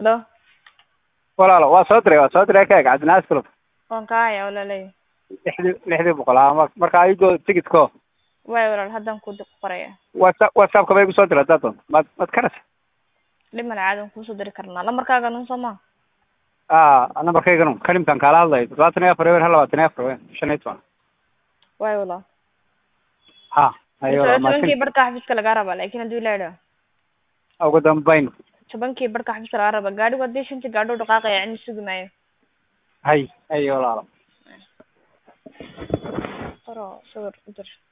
halo walaalo waa soo diray waa soo diray ka eg cabdinaas club waan kaa haya walaalay lixdii lixdii boqol ah ma- marka ayagoo tigidko waay walaal haddaan ku di- qoraya whatsapp whatsappka bay igu soo diray haddaad doonto maad maad karas dhib male caadi waan kuusoo diri karnaa lambarkaaga nun soo ma a nambarkayganu kalimkan kaala hadlayo todobaatan iyo afar ewer hal labaatan iyo afar weyn shan iyo toban waay walaal ha ayo tobankii mahadsan barhka xafiiska lagaa rabaa laakin hadduu ilaa idhaa ugu dambayn tobankii barhka xafiiska lagaa rabaa gaadhigu haddii shantii gaadho dhaqaaqaya cidna sugi maayo hay hay walaalo qoro sawir u dir